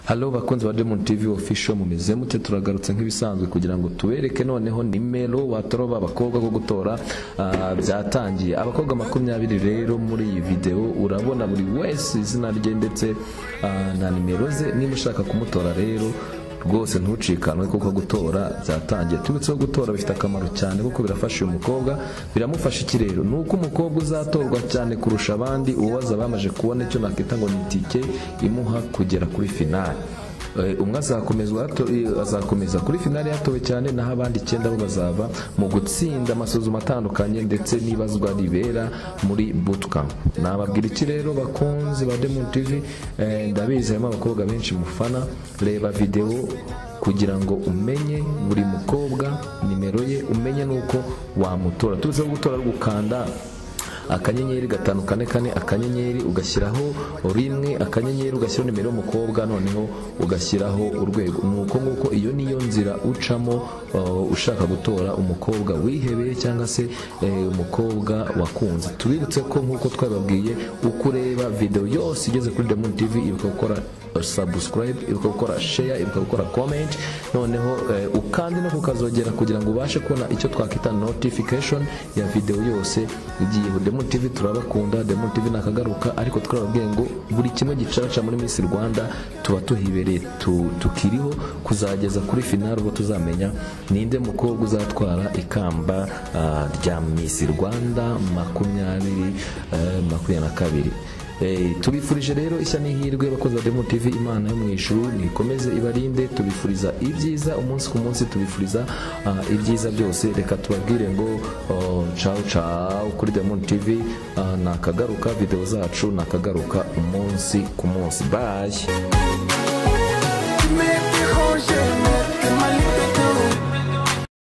halo bakunzi ba Diamond TV official mumeze mute turagarutse nk'ibisanzwe kugira ngo tubereke noneho nimero wataroba abakobwa go gutora ah, byatangiye abakobwa makumyabiri rero muri iyi video urabona buri wese izina rye ndetse ah, na nimero ze niba ushaka kumutora rero rwose ntucikanwe kuko gutora byatangiye turutseho gutora bifite akamaro cyane kuko birafasha uyu mukobwa biramufasha iki rero ni uko umukobwa uzatorwa cyane kurusha abandi uwaza bamaze kubona icyo nakita ngo ni itike imuha kugera kuri finale Eh, umwe azakomezwa hato- eh, azakomeza kuri finale yatowe cyane naho abandi icyenda bo bazava mu gutsinda amasuzuma atandukanye ndetse n'ibazwa ribera muri bootcamp nababwira iki rero bakunzi ba Diamond TV eh, ndabizi harimo abakobwa benshi mufana reba video kugira ngo umenye buri mukobwa nimero ye umenye n'uko wamutora tuze gutora ari gukanda akanyenyeri gatanu kane kane akanyenyeri ugashyiraho rimwe akanyenyeri ugashyiraho nimero y'umukobwa noneho ugashyiraho urwego ni uko nguko iyo niyo nzira ucamo uh, ushaka gutora umukobwa wihebeye cyangwa se eh, umukobwa wakunze tubibutse ko nk'uko twababwiye uko ureba video yose igeze kuri Diamond TV ibuka gukora subscribe ibuka gukora share ibuka gukora comment noneho eh, ukande no kukazogera kugira ngo ubashe kubona icyo twakita notification ya video yose igiye Demon TV turabakunda Demon TV nakagaruka ariko twababwiye ngo buri kimwe gicaca muri Miss Rwanda tuba tuhibereye tu, tukiriho kuzageza kuri finale ubwo tuzamenya ninde mukobwa uzatwara ikamba ah, rya Miss Rwanda makumyabiri eh, makumyabiri na kabiri Eh, tubifurije rero ishya n'ihirwe abakozi ba Demo TV imana yo mu ijuru nikomeze ibarinde tubifuriza ibyiza umunsi ku munsi tubifuriza ah, ibyiza byose reka tubabwire ngo oh, ciao ciao kuri Demo TV ah, nakagaruka video zacu nakagaruka umunsi ku munsi bye